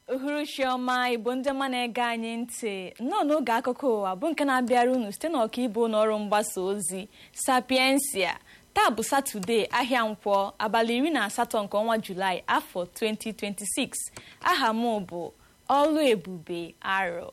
uhuruchi ọma igbo ndị ọma na-ege anyị ntị nnọọ n'oge akụkọ ụwa bụ nke na-abịara unu site n'ọkaibu n'ọrụ mgbasa ozi sapiensia taa bụ satọde ahịa nkwọ abalị iri na asatọ nke ọnwa julaị afọ 2026 aha m bụ ọlụ ebube arọ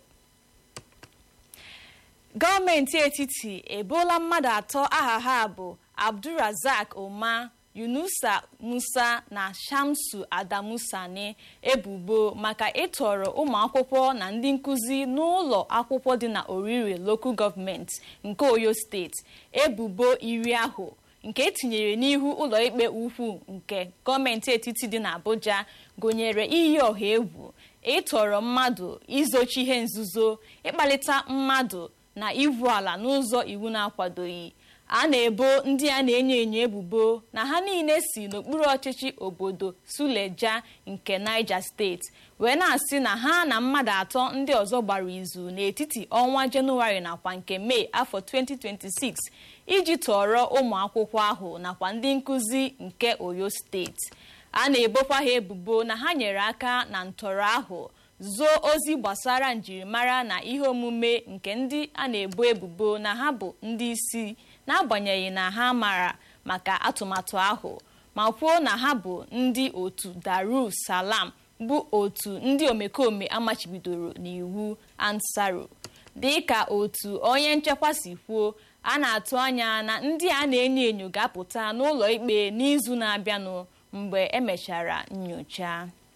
gọọmenti etiti eboola mmadụ atọ aha ha bụ abdulrazak oma yunusa musa na shamsu adamu sani ebubo maka ịtọrọ ụmụ akwụkwọ na ndị nkụzi n'ụlọ akwụkwọ dị na orire lokal gọọmenti nke oyo steeti ebubo iri ahụ nke etinyere n'ihu ụlọikpe ukwu nke gọọmenti etiti dị n'abuja gụnyere iyi ọha egwu ịtọrọ mmadụ izochi ihe nzuzo ịkpalite mmadụ na ivu ala n'ụzọ iwu na-akwadoghị a na-ebo ndị a na-enyo enyo ebubo na ha niile si n'okpuru ọchịchị obodo suleja nke niger steeti wee na-asị na ha na mmadụ atọ ndị ọzọ gbara izu n'etiti ọnwa jenụwarị nakwa nke mee afọ 2026 iji tọrọ ụmụ akwụkwọ ahụ nakwa ndị nkụzi nke oyo steeti a na-ebokwa ha ebubo na ha nyere aka na ntọrọ ahụ zoo ozi gbasara njirimara na ihe omume nke ndị a na-ebo ebubo na ha bụ ndị isi n'agbanyeghị na ha mara maka atụmatụ ahụ ma kwuo na ha bụ ndị otu daru salam bụ otu ndị omekome amachibidoro n'iwu ansaru dịka otu onye nchekwa si kwuo a na-atụ anya na ndị a na-enyo enyo ga-apụta n'ụlọ ikpe n'izu na-abịanụ mgbe emechara nyocha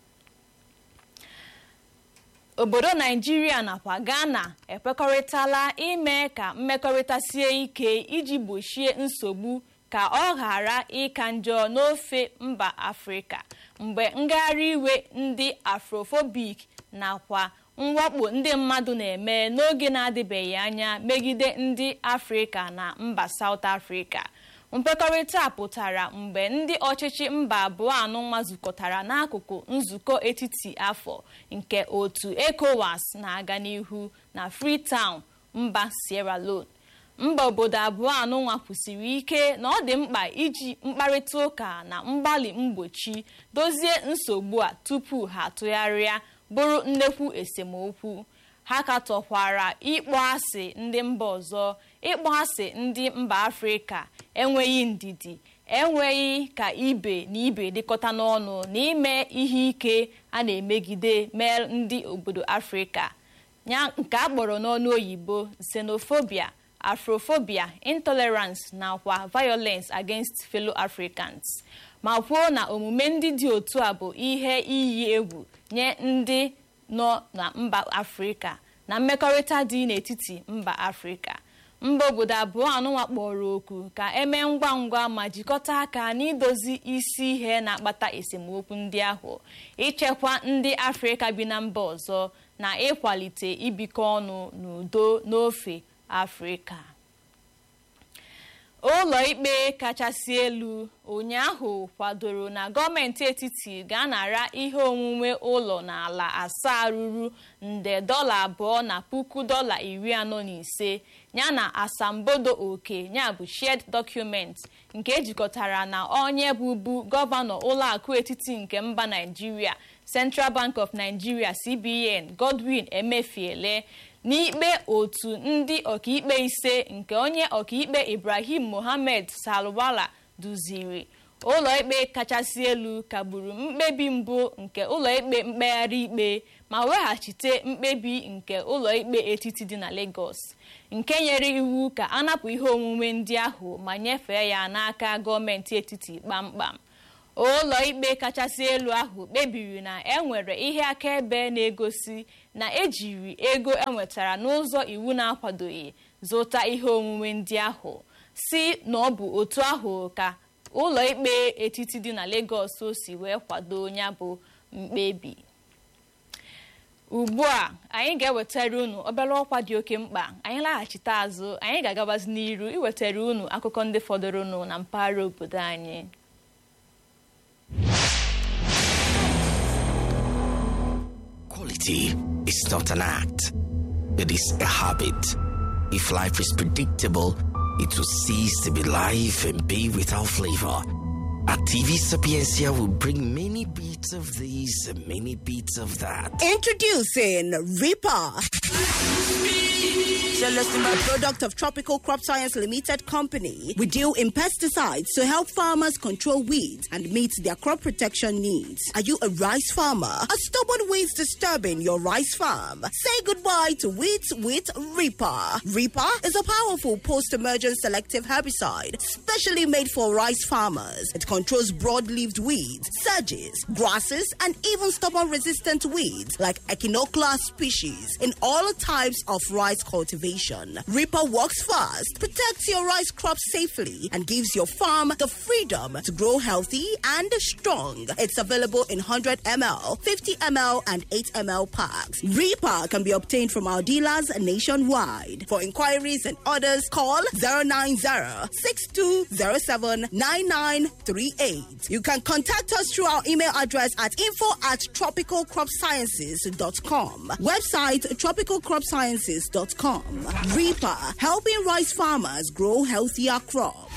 obodo naijiria nakwa ghana ekwekọrịtala ime ka mmekọrịta sie ike iji gbochie nsogbu ka ọ ghara ịka njọ n'ofe mba afrịka mgbe ngagharị iwe ndị afrofobik nakwa mwakpo ndị mmadụ na-eme n'oge na-adịbeghị anya megide ndị afrịka na mba saut afrịka nkwekọrịta pụtara mgbe ndị ọchịchị mba abụọ anụnwa zukọtara n'akụkụ nzukọ etiti afọ nke otu ecowas na-aga n'ihu na freetown mba sierra leone mba obodo abụọ anụnwa kwusiri ike na ọ dị mkpa iji mkparịta ụka na mgbalị mgbochi dozie nsogbu a tupu ha atụgharịa bụrụ nnekwu esemokwu ha katọkwara ịkpọ asị ndị mba ọzọ ịkpọ asị ndị mba afrịka enweghị ndidi enweghị ka ibe na ibe dịkọta n'ọnụ na ime ihe ike a na-emegide mee ndị obodo afrịka ya nke a kpọrọ n'ọnụ oyibo xenophobia afrophobia intolerance nakwa violence against fellow africans ma kwuo na omume ndị dị otu a bụ ihe iyi egwu nye ndị nọ na mba afrịka na mmekọrịta dị n'etiti mba afrịka mba obodo abụọ anụnwa kpọrọ oku ka emee ngwa ngwa ma jikọta aka n'idozi isi ihe na-akpata esemokwu ndị ahụ ichekwa ndị afrịka bi na mba ọzọ na ịkwalite ibikọ ọnụ n'udo n'ofe afrịka ụlọ ikpe kachasị elu ụnyaahụ kwadoro na gọọmenti etiti ga-anara ihe onwunwe ụlọ na ala asaa ruru nde dọla abụọ na puku dọla iri anọ na ise yana asambodo oke ya bụ shared document nke ejikọtara na onye bụbu gọvanọ ụlọakụ etiti nke mba naijiria central bank of nigeria cbn godwin emefiele n'ikpe otu ndị ọkaikpe ise nke onye ọkaikpe ibrahim mohammed salwala duziri ụlọikpe kachasị elu kagburu mkpebi mbụ nke ụlọikpe mkpegharị ikpe ma weghachite mkpebi nke ụlọikpe etiti dị na lagos nke nyere iwu ka a napụ ihe onwunwe ndị ahụ ma nyefee ya n'aka gọọmenti etiti kpamkpam ụlọ ikpe kachasị elu ahụ kpebiri na enwere ihe akaebe na-egosi na ejiri ego enwetara n'ụzọ iwu na-akwadoghị zụta ihe onwunwe ndị ahụ si na ọ bụ otu ahụ ka ụlọ ikpe etiti dị na Lagos o si wee kwado ya bụ mkpebi ugbu a anyị ga-ewetara unu obere ọkwa dị oke mkpa anyị laghachite azụ anyị ga-agabazi n'iru iwetara unu akụkọ ndị fọdụrụnụ na mpaghara obodo anyị Quality is not an act, it is a habit. If life is predictable, it will cease to be life and be without flavor. At TV Sapiencia, we bring many beats of this and many beats of that. Introducing Reaper. A product of Tropical Crop Science Limited Company. We deal in pesticides to help farmers control weeds and meet their crop protection needs. Are you a rice farmer? Are stubborn weeds disturbing your rice farm? Say goodbye to weeds with Reaper. Reaper is a powerful post-emergent selective herbicide specially made for rice farmers. It controls broad-leaved weeds, sedges, grasses, and even stubborn-resistant weeds like Echinoclea species in all types of rice cultivation. Reaper works fast, protects your rice crop safely, and gives your farm the freedom to grow healthy and strong. It's available in 100 ml, 50 ml, and 8 ml packs. Reaper can be obtained from our dealers nationwide. For inquiries and orders, call 090 6207 9938. You can contact us through our email address at info at tropicalcropsciences.com. Website tropicalcropsciences.com. Reaper, helping rice farmers grow healthier crops.